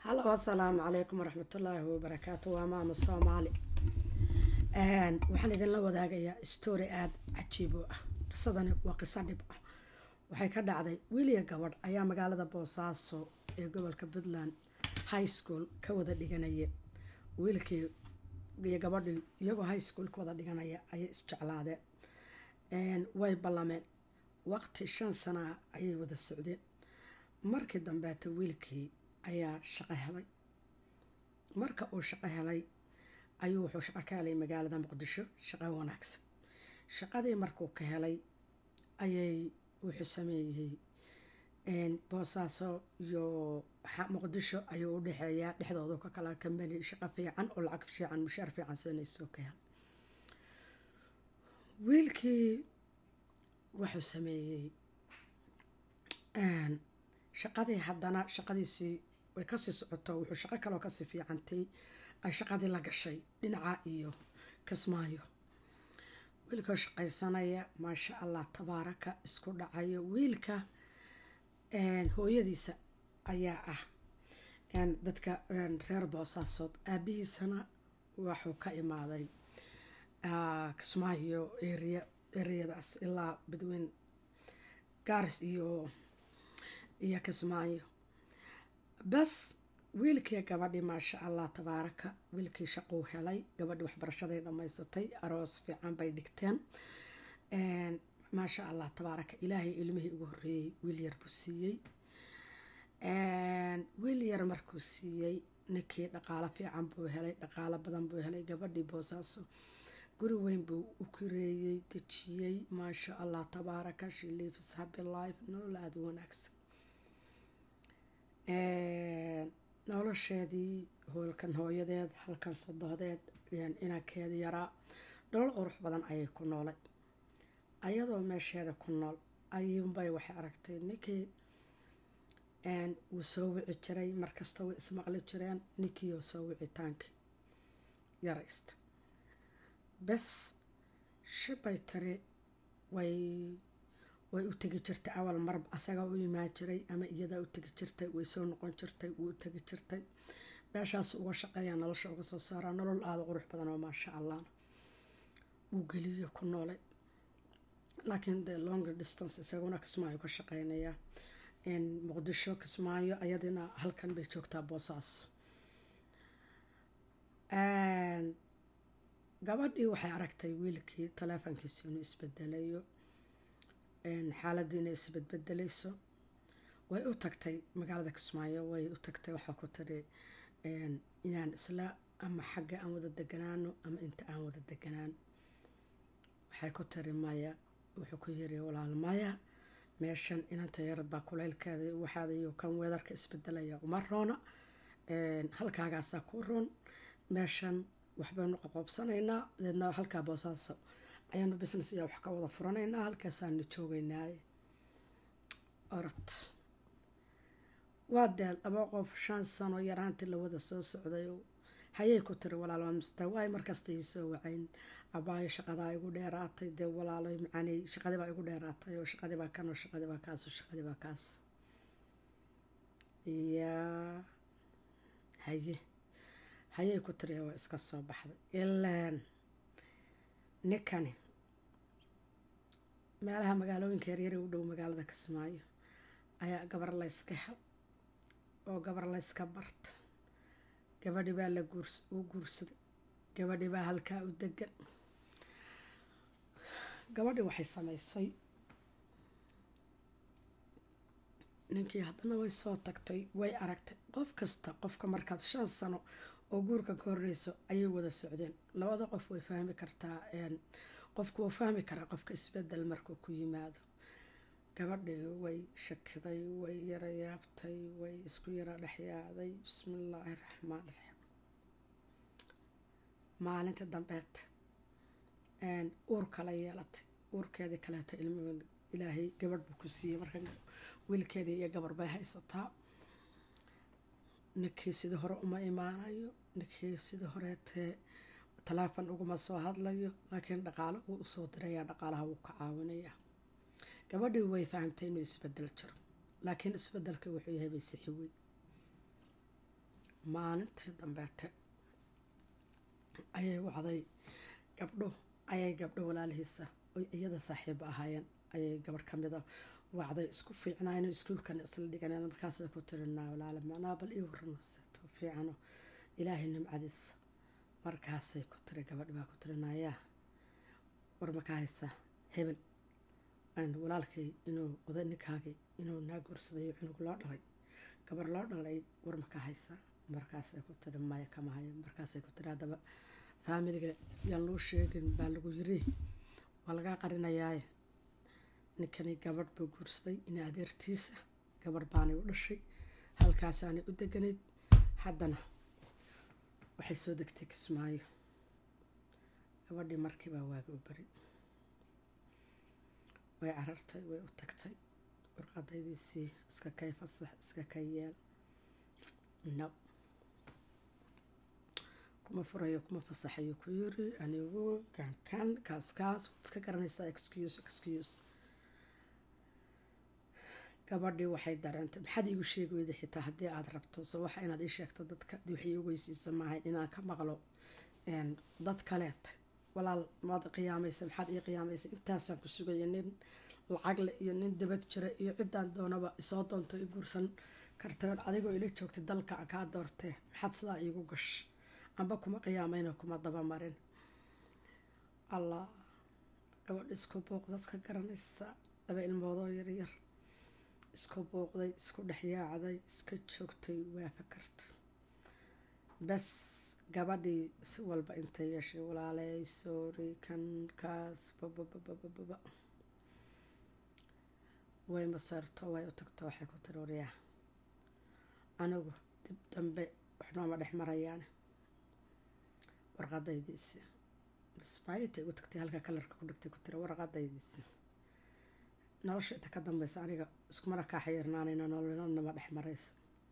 hallo asalaamu calaykum waraxmatullaahi wabarakaatu waa maama soomaali waxaan idinla wadaagayaa story aada cajiib u ah qisadani waa qiso dhib ah waxay ka dhacday wiiliya gabadh ayaa magaalada boosaaso ee gobolka puntland high school ka wada dhiganayeen wiilkii iyo gabadhii iyagoo high school ka wada dhiganaya ayay isjeclaadeen way ballameen waqti shan sanaa ayay wada socdeen markii dambeeta wiilkii ayaa shaqo helay marka uu shaqo helay ayuu wuxuu shaqo ka helay magaalada muqdisho shaqo wanaagsan shaqadii markuu ka helay ayay wuxuu sameeyey boosaaso iyo muqdisho ayuu u dhexeeyaa dhexdoodu ka kala kambani shaqo fiican oo lacag fiican mushaar fiican siinaysoo ka helay wiilkii wuxuu sameeyey shaqadii haddana shaqadiisii way kasii socoto wuxuu shaqo kaloo kasii fiicantay ay shaqadii la gashay dhinaca iyo kismaayo wiilkoo shaqaysanaya maasha allah tabaaraka isku dhacayo wiilka hooyadiisa ayaa ah dadka reer boosaasood aabihiisana waxuu ka imaaday kismaayo area ereyadaas ilaa badweyn gaaris iyo iyo kismaayo bas wiilkii gabadhii maasha allah tabaaraka wiilkii shaquu helay gabadhii waxbarashaday dhammaysatay aroos fiican bay dhigteen maasha allah tabaaraka ilaahay ilmihii ugu horeeyey wiil yar buu siiyey wiil yar markuu siiyey ninkii dhaqaalo fiican buu helay dhaqaalo badan buu helay gabadhii boosaaso guri weyn buu u kireeyey dejiyey maasha allah tabaaraka shiliifis happy life nolol aada u wanaagsan nolosheedii hoolkan hooyadeed halkan sodohdeed inankeedi yaraa nolol qurux badan ayay ku noolay ayadoo meesheeda ku nool ayuunbay waxay aragtay ninkii wuu soo wici jiray markasta way ismaqli jireen ninkiioo soo wicitaankii yaraysta bes shibay tiri way way u tegi jirtay awal mar asagaa u imaan jiray ama iyadaa u tegi jirtay way soo noqon jirtay wuu u tegi jirtay meeshaas uga shaqeeya nolosha uga soo saaraa nolol aada qurux badan oo maasha allah wuu geliyo ku noolay laakiin de longer distance isaguna kismaayo ka shaqeynayaa muqdisho kismaayo ayadina halkan bay joogtaa boosaas gabadhii waxay aragtay wiilkii taleefonkiisa inuu isbedelayo xaaladii inay isbedbedelayso way u tagtay magaalada kismaayo way u tagtay waxaa ku tiri inaan isla ama xagga aan wada deganaano ama inta aan wada deganaan waxay ku tiri maya wuxuu ku yiri walaal maya meeshan inanta yarbaa kuleylkeeda waxaadayo kan weedarka isbedelaya uma roona halkaagaasaa ku roon meeshan waxbaynu qoqoobsanaynaa deedna halkaa boosaaso ayaanu business iyo wax ka wada furanaynaa halkaasaanu joogeynaaye orod waa deel laba qof shan sano yaraantii la wada soo socday hayay ku tiri walaal waa mista waay markasta ii soo wacayn abaayo shaqadaa igu dheeraatay dee walaalo macaney shaqadii baa igu dheeraatay oo shaqadii baa kan oo shaqadii baa kaas oo shaqadii baa kaas yaa haye hayay ku tiri waa iska soo baxday ilaan ninkani meelaha magaalooyinka yaryari u dhow magaalada kismaayo ayaa gabar layska hel oo gabar layska barta gabadhi baa la u guursaday gabadhi baa halkaa u degan gabadhi waxay sameysay ninkii haddana way soo tagtay way aragtay qof kasta qofka markaad shan sano oo guurka ka horeyso ayay wada socdeen labada qof way fahmi kartaa qofku wuu fahmi karaa qofka isbedel markuu ku yimaado gabadhii way shakiday way yara yaabtay way isku yara dhexyaacday bismillaahi raxmaan raxiim maalinta dambeed uur kala yeelatay uurkeedii kaleeta ilm ilaahay gabadh buu ku siiyey marka wiilkeedii iyo gabar bay haysataa ninkii sidii hore uma imaanayo ninkii sidii horeetee taleefon uguma soo hadlayo laakiin dhaqaalo wuu usoo dirayaa dhaqaalaha wuu ka caawinayaa gabadhii way fahamtay inuu isbedel jiro laakiin isbedelka wuxuu yahay bay sixi wey maalintii dambeete ayay wacday gabdho ayay gabdho walaalihiisa oy iyada saaxiiba ahaayeen ayay gabadh ka mid a wacday isku fiicnaayno iskuulkan isla dhiganeen markaasay ku tiri naa walaale manaa bal ii warranaysa too fiicano ilaahay nimcadiisa markaasay ku tiri gabadh baa ku tiri naayaa war makaa haysaa hebel walaalkay inuu oday ninkaagii inuu naa guursadayo cunug loo dhalay gabar loo dhalay war makaa haysaa markaasay ku tiri maya kama hayo markaasay ku tiri haddaba faamiliga yaan loo sheegin baa lagu yiri waa lagaa qarinayaaye ninkani gabadh buu guursaday in adeertiisa gabadh baanay u dhashay halkaasaanay u deganayd haddana waxay soo degtay kismaayo gabadhii markiibaa waaga u bari way carartay way u tagtay warqadaydiisii iska kay fasax iska kay yeel no kuma furayo kuma fasaxayo ku yiri anigu kankan kaas kaas waad iska garanaysaa excuse excuse gabadhii waxay dareentay maxaad iigu sheegi weyda xitaa haddii aada rabto so waxa inaad ii sheegto dadka dii waxay ii ogeysiisa maahayn inaan ka maqlo dad kaleet walaal maad qiyaamaysa maxaad ii qiyaamaysa intaasaan ku sugaya nin lacagle iyo nin dabad jira iyo ciddaan doonaba isoo doonto i guursan kartoon adigoo ila joogtay dalka kaa doortee maxaad sidaa iigu gash amba kuma qiyaamayno kuma dabamarin allah gabadh isku booqdaad ka garanaysa laba ilmoodoo yaryar isku booqday isku dhexyaacday iska joogtay waa fakarto bas gabadhii si walba intay yeeshay walaaley soori kan kaas babababababa way maseerto way u tagto waxay ku tiri waryaa anigu dib dambe waxnooma dhex marayaane warqadaydiisi ismaayintay ugu tagtay halka kalarka ku dhigtay ku tiri warqadaydiisi nolosha inta ka dambeysa aniga iskumana kaa xayirnaanayno nololnama dhex marayso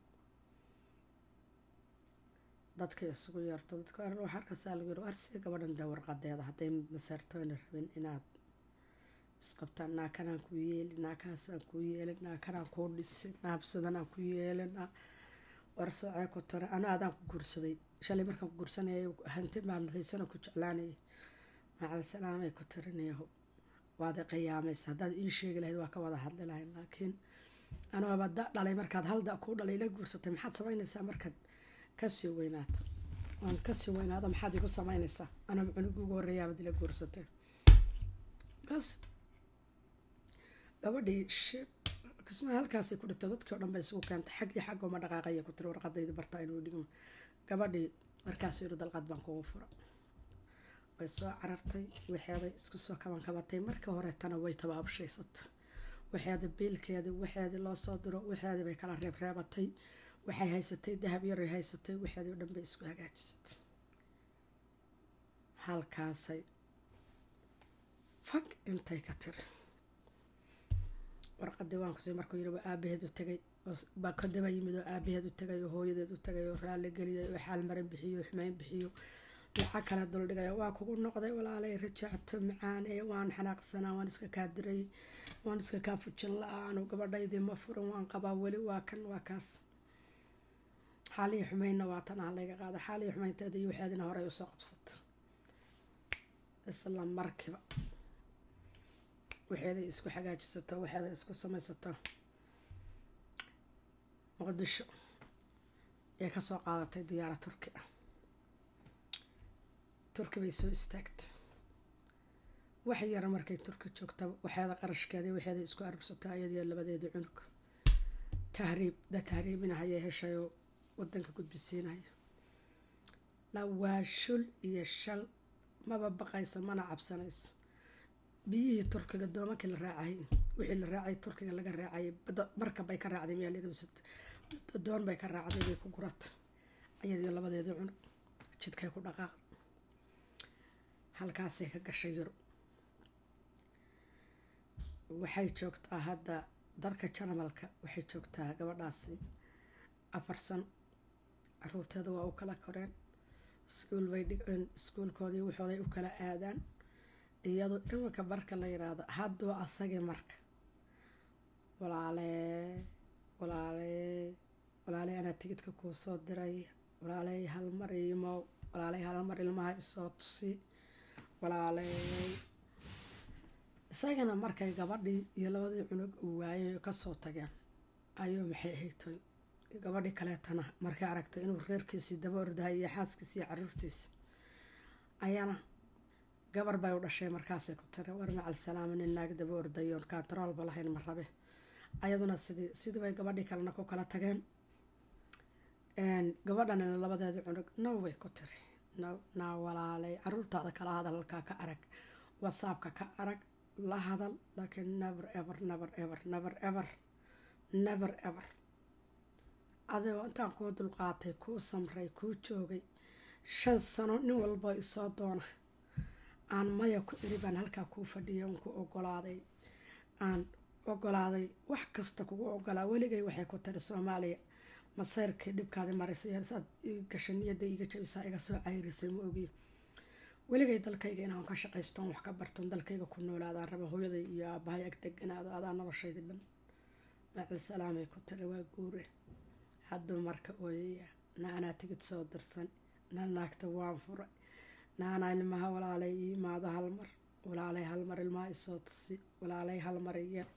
dadkay isugu yeerto dadka waxaa arkaysaa lagu yiri arsiga gabadhan dee warqadeeda hadday maseertooyna rabin inaad isqabtaan naakanaan ku yeeli naakaasaan ku yeelin naakanaan kuu dhisi naabsadanaan ku yeelin war soocee ku tare ana adaan ku guursaday shalay markaan ku guursanayay hanti maamadaysana ku jeclaanayay macal salaamay ku tirinayaho waad qiyaamaysa haddaad ii sheegi lahayd waa ka wada hadli lahayn laakiin anuaba da dhalay markaad halda kuu dhalay la guursatay maxaad samaynaysaa markaad kasii weynaato waan kasii weynaado maxaad igu samaynaysaa anaba cunug ugu horreeyaabaad ila guursatay bas gabadhii kismaa halkaasay ku dhigto dadkii o dhan bay isugu keentay xag iyo xag uma dhaqaaqaya ku tiri warqadayda bartaa inuu dhigmo gabadhii markaas yidhi dalqad baan kugu fura way soo carartay waxeeday isku soo kabankabatay markii horeetana way tabaabshaysatay waxeeda biilkeedii waxeedii loo soo diro waxeedii bay kala reebreebatay waxay haysatay dahab yaray haysatay waxeedii o dhan bay isku hagaajisatay halkaasay fag intay ka tiri warqadii waan kusii markuu yiri waa aabaheed u tagay baa kadaba yimid oo aabaheed u tagay oo hooyadeed u tagay oo raalli geliyay oo xaal marin bixiyo oo xumeyn bixiyo lacag kala duldhigaya waa kugu noqday walaalay rajacto macaan ee waan xanaaqsanaa waan iska kaa diray waan iska kaa fujin la-aanu gabadhaydii ma furin waan qabaa weli waa kan waa kaas xaalihii xumeynna waa tan ah layga qaada xaalihii xumeynteeda iyo waxeedina horey usoo qabsata isla markiiba waxeeday isku xagaajisato waxeeday isku samaysato muqdisho ee kasoo qaadatay diyaara turki ah turki bay soo istaagtay wax yara markay turki joogta waxeeda qarashkeeda waxeeda isku arursato ayadiyo labadeeda cunug tahriib da tahriibinahayay heshayoo wadanka gudbisiinaya lawaa shul iyo shal maba baqayso mana cabsanayso biyihii turkiga doomankii la raacay wixii la raacay turkiga laga raacayay markab bay ka raacday meel doon bay ka raacday bay ku gurata ayadiyo labadeeda cunug jidkay ku dhaqaaq halkaasay ka gashay yurub waxay joogtaa hadda dalka janamalka waxay joogtaa gabadhaasi afar sano caruurteeda waa u kala koreen iskuul bay dhigeen iskuulkoodii waxooday u kala aadaan iyadoo iminka marka la yiraahdo hadduu asagii marka walaalee walaalee walaalee anaa tigidka kuu soo diray walaaley halmar imow walaaley halmar ilmaha isoo tusi walaaley isagana markay gabadhii iyo labadii cunug uu waayay kasoo tageen ayuu maxay ahaytoy gabadhii kaleetana markay aragtay inuu reerkiisii daba ordahay iyo xaaskiisi iyo caruurtiisa ayaana gabar bay u dhashay markaasay ku tiri war macal salaama nin naag daba ordayoon kaantaroolba lahayn ma rabe ayaduna sidii sidii bay gabadhii kalena ku kala tageen gabadhanina labadeeda cunug now bay ku tiri now naa walaalay caruurtaada kala hadal halkaa ka arag whatsappka ka arag la hadal laakiin never ever never ever never ever never ever adigoo intaan kuu dulqaatay kuu samray kuu joogay shan sano nin walba isoo doona aan maya ku iri baan halkaa kuu fadhiya un ku ogolaaday aan ogolaaday wax kasta kugu ogolaa weligay waxay ku tiri soomaaliya maseyrkii dhibkaadi marisay saad gasha niyada iga jabisaa iga soo cayrisay ma ogiy weligay dalkayga inaan ka shaqaystoon wax ka bartoon dalkayga ku noolaadaan raba hooyaday iyo aabahay ag deganaado adaa noloshaydi dhan macal salaamay ku tiri waa guure hadduu marka ooyaya na anaa tigid soo dirsan na naagta waan furay naanaa ilmaha walaalay ii imaado halmar walaalay halmar ilmaha isoo tusi walaalay halmar iya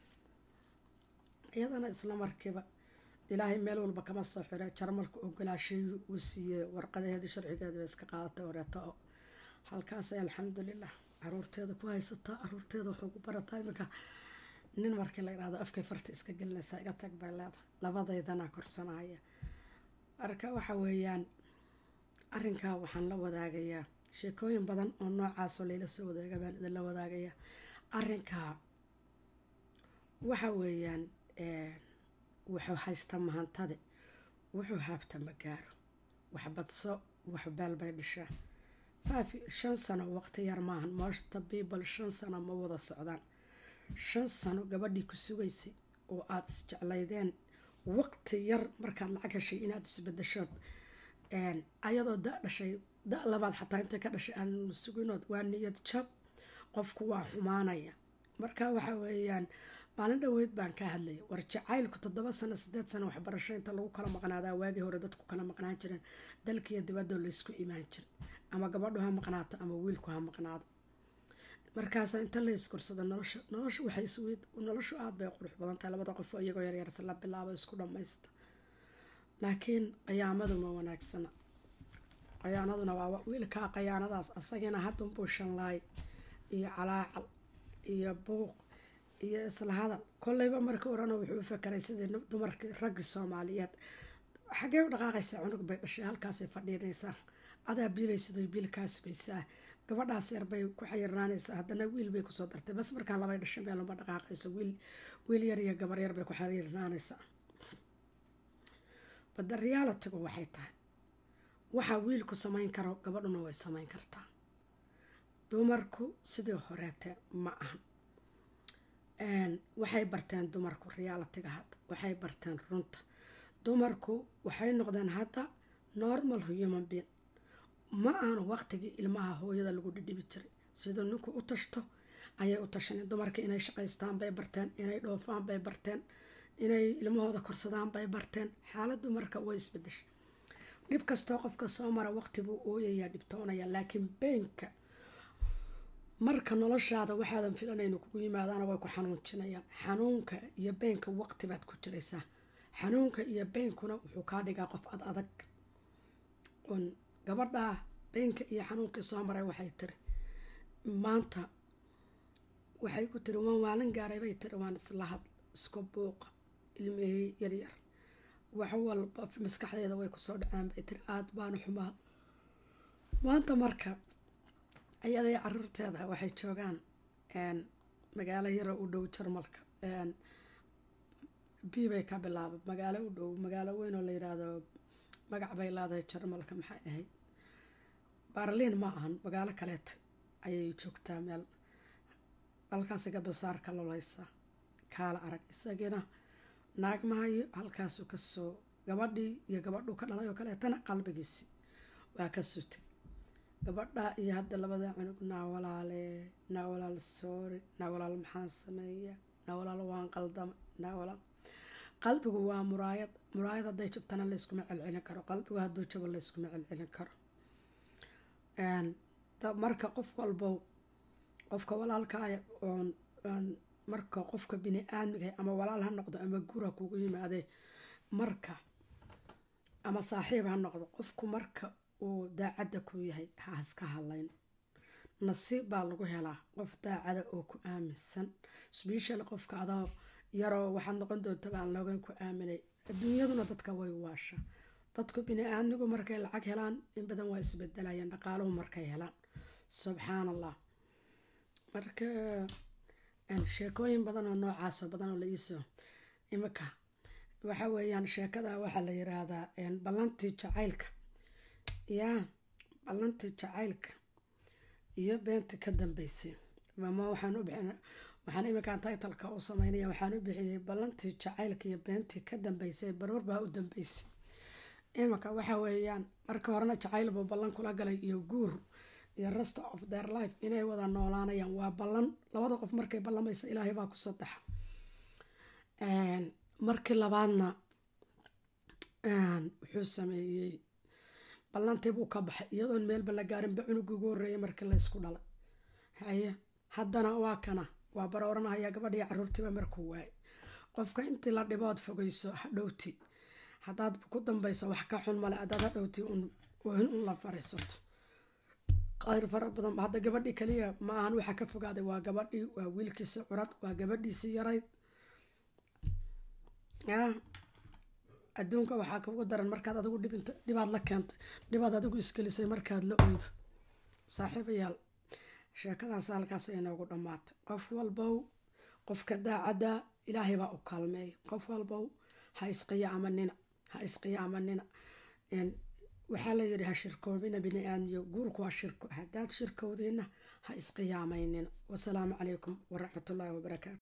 iyadana isla markiiba ilaahay meel walba kama soo xire jarmalka ogolaashayu uu siiyey warqadaheedii sharcigeedu iska qaadatay oreeto oo halkaasay alxamdulilah caruurteeda ku haysataa caruurteeda waxuu ku barataa iminka nin markii la yidhahdo afkay farta iska gelinaysaa iga tag bay leedahay labadeydana korsanaya marka waxa weeyaan arrinkaa waxaan la wadaagayaa sheekooyin badan oo noocaasoo layla soo wadaaga baan idinla wadaagayaa arrinkaa waxa weeyaan wuxuu haysta mahantade wuxuu haabta ma gaaro wax badso wax beel bay dhishaa faafi shan sano waqti yar maahan mooshta biibal shan sano ma wada socdaan shan sano gabadhii ku sugaysay oo aada isjeclaydeen waqti yar markaad lacag heshay inaad isbadashood ayadoo da dhashay da labaad xataa intay ka dhashay aan suginood waa niyad jab qofku waa xumaanaya marka waxa weeyaan maalin dhaweyd baan ka hadlayay war jacaylku toddoba sano sideed sano waxbarasho inta lagu kala maqnaadaa waagii hore dadku kala maqnaan jireen dalkiiyo dibadoo laysku imaan jiray ama gabadhu ha maqnaato ama wiilku ha maqnaado markaasa inta la iskursado nolosha nolosha waxay isweyd noloshu aada bay qurux badan tahay labada qof oo iyagoo yaryarsa la bilaabo isku dhammaysta laakiin qayaamadu ma wanaagsana qayaanaduna waa wiilkaa qayaanadaas asagina haddunbuu shanlaay iyo calaacal iyo buuq iyo isla hadal kolleyba marka orana wuxuu u fakaray sidii dumarkii raggii soomaaliyeed xaggee u dhaqaaqaysaa cunug bay dhashay halkaasay fadhiinaysaa adaa biilaysidoo biilkaas baysaa gabadhaas yar bay ku xayirnaanaysaa haddana wiil bay kusoo dartay bas markaan labay dhashay meeluma dhaqaaqayso wiil wiil yar iyo gabar yar bay ku xayirnaanaysaa badda realitigu waxay tahay waxaa wiilku samayn karo gabadhuna way samayn kartaa dumarku sidii horeete ma ahan waxay barteen dumarku realitiga hadda waxay barteen runta dumarku waxay noqdeen hadda normal human being ma aanu waqtigii ilmaha hooyada lagu dhidhibi jiray siduu ninku u tashto ayay u tashaneen dumarka inay shaqaystaan bay barteen inay dhoofaan bay barteen inay ilmahooda korsadaan bay barteen xaaladdu marka way isbedeshay dhib kastoo qofka soo mara waqti buu ooyayaa dhibtoonaya laakiin beenka marka noloshaada waxaadan filanaynu kugu yimaadaana way ku xanuunjinayaan xanuunka iyo beenka waqti baad ku jiraysaa xanuunka iyo beenkuna wuxuu kaa dhigaa qof ad adag un gabadhaa beenka iyo xanuunkii soo maray waxay tiri maanta waxay ku tiri waan waalin gaaray bay tiri waan islahad isku buuqa ilmihii yaryar wax walba maskaxdeeda way kusoo dhaceen bay tiri aada baanu xumaad maanta marka ayaday caruurteeda waxay joogaan magaalo yaro u dhow jarmalka b bay ka bilaaba magaalo u dhow magaalo weyn oo la yiraahdo magac bay leedahay jarmalka maxay ahayd baarliin ma ahan magaalo kaleeto ayay joogtaa meel halkaasi gabasaarka loleysa kaala arag isagiina naagmahayo halkaasuu kasoo gabadhii iyo gabadhuu ka dhalay oo kaleetana qalbigiisi waa ka sutay gabadha iyo hadda labada cunug naa walaale naa walaal soori naa walaal maxaan sameeya naa walaal waan qaldama naa walaal qalbigu waa muraayad muraayad hadday jabtana layskuma celcelin karo qalbigu hadduu jabo layskuma celcelin karo marka qof walbow qofka walaalkaaya oon marka qofka bini aadmiga ama walaal ha noqdo ama gura kugu yimaadee marka ama saaxiib ha noqdo qofku marka uu daacadda ku yahay ha iska hadlayn nasiib baa lagu helaa qof daacada oo ku aaminsan sbeshal qofka adoo yaroo waxaad noqon doonta baan loogan ku aaminay adduunyaduna dadka way waasha dadku bini aadmigu markay lacag helaan in badan waa isbedelayaan dhaqaaluhu markay helaan subxaan allah marka sheekooyin badan oo noocaasoo badan oo la iisoo imika waxa weeyaan sheekada waxaa la yiraahdaa ballantii jacaylka yaa ballantii jacaylka iyo beentii ka dambeysay mama waxaan u bixin waxaan iminkaan taytalka u sameynaya waxaan u bixiyey ballantii jacaylka iyo beentii ka dambeysay baroor baa u dambeysay iminka waxa weeyaan marka horena jacayl buu ballan kula galay iyo guur iyo rest of their life inay wada noolaanayaan waa ballan labada qof markay ballamaysa ilaahay baa ku sadexa markii labaadna wuxuu sameeyey ballantii buu ka baxay iyadoon meelba la gaarinba cunug ugu horreeyay markii laysku dhalay haye haddana waa kana waa barooranahaya gabadhii caruurtiiba markuu waayay qofka intii la dhibood fogeyso hadhowti haddaad ku dambayso wax ka xun male haddaad hadhowti un un la fariisato qayr fara badan hadda gabadhii kaliya ma ahan waxa ka fogaaday waa gabadhii waa wiilkiisi curad waa gabadhiisii yarayd ya adduunka waxaa kugu daran markaad adigu dhibinta dhibaad la keentay dhibaad adigu isgelisay markaad la oydo saaxiibayaal sheekadaas halkaas inoogu dhammaatay qof walbow qofka daacadda ilaahay baa u kaalmeeya qof walbow ha isqiyaamanina ha isqiyaamanina waxaa la yidhi ha shirkoobina bini aadmiyo guurku waa shirko haddaad shirkowdiina ha isqiyaamaynina wasalaamu calaykum waraxmatullaahi wabarakaatu